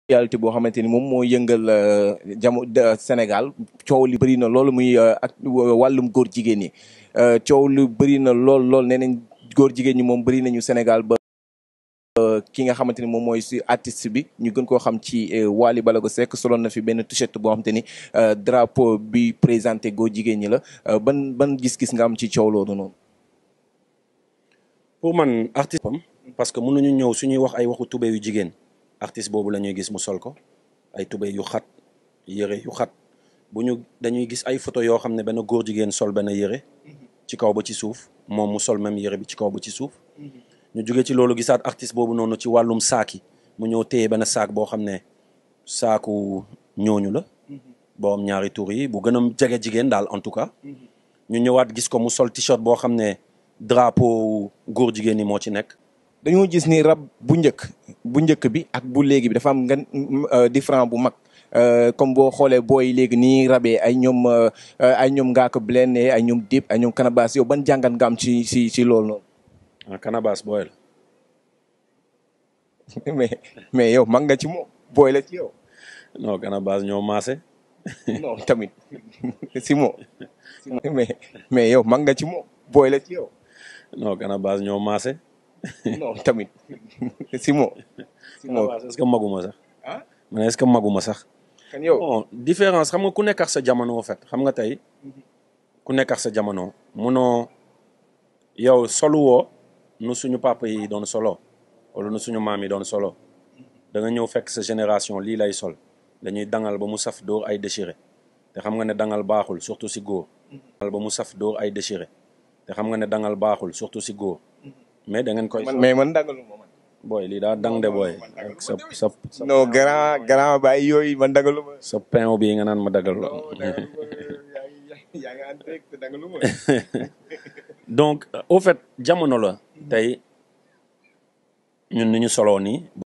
actualité boo xamante ni moom moo yëngal jamo Sénégal coow li bëri na loolu muy ak wàllum góor jigéen ñi coow lu bëri na lool lool nee nañ góor jigéen ñi moom bëri nañu Sénégal ba ki nga xamante ni moom mooy si artiste bi ñu gën koo xam ci Wally Ballago Seck soloon na fi benn t-shirt boo xamante ni drapeau bi présenté góor jigéen ñi la ban ban gis-gis nga am ci coow loolu noonu. pour man artiste parce que mënuñu ñëw suñuy wax ay waxu tubéy yu jigéen artiste boobu la ñuy gis mu sol ko ay tubéy yu xat yëre yu xat bu ñu dañuy gis ay photo yoo xam ne benn góor jigéen sol benn yëre ci kaw ba ci suuf moom mu sol même yëre bi ci kaw ba ci suuf ñu jóge ci loolu gisaat artiste boobu noonu ci wàllum saak yi mu ñëw téye benn saak boo xam ne saaku ñooñu la boo am ñaari tur yi bu gën a jege jigéen daal en tout cas ñu ñëwaat gis ko mu sol t-shirt boo xam ne drapeau góor jigéen ñi moo ci nekk dañoo gis ni rab bu njëkk bu njëkk bi ak bu léegi bi dafa am nga différent bu mag comme boo xoolee booy léegi nii rabee ay ñoom ay ñoom Ngaaka Blindé ay ñoom Dip ay ñoom Canabasse yow ban jàngat nga am ci ci ci loolu noonu. ah Canabasse booy la. mais mais yow mag nga ci moom booy la ci yow. non Canabasse ñoo maase. non tamit si moom. mais mais yow mag nga ci moom booy la ci yow. non Canabasse ñoo maase. non tamit si moom. si moom est-ce que maguma sax. ah man est-ce que maguma sax. kan yow bon différence xam nga ku nekk ak sa jamono en fait xam nga tey ku nekk ak sa jamono munoo yow solu woo nu suñu papa yi doon solo wala nu suñu maam yi doon solo da nga ñëw fekk sa génération lii lay sol dañuy dangal ba mu saf dóor ay déchiré te xam nga ne dangal baaxul surtout si góor. dangal ba mu saf dóor ay déchiré te xam nga ne dangal baaxul surtout si góor. mais da ngeen koy. mais man dangalu ma man. booy lii daa dang de booy. sa sa non grand grand baay yooyu man dangalu ma. sa pain bii nga naan ma dagal la. yaa ngi en direct dangalu ma. donc au fait jamono la. tey ñun ni ñu soloo nii.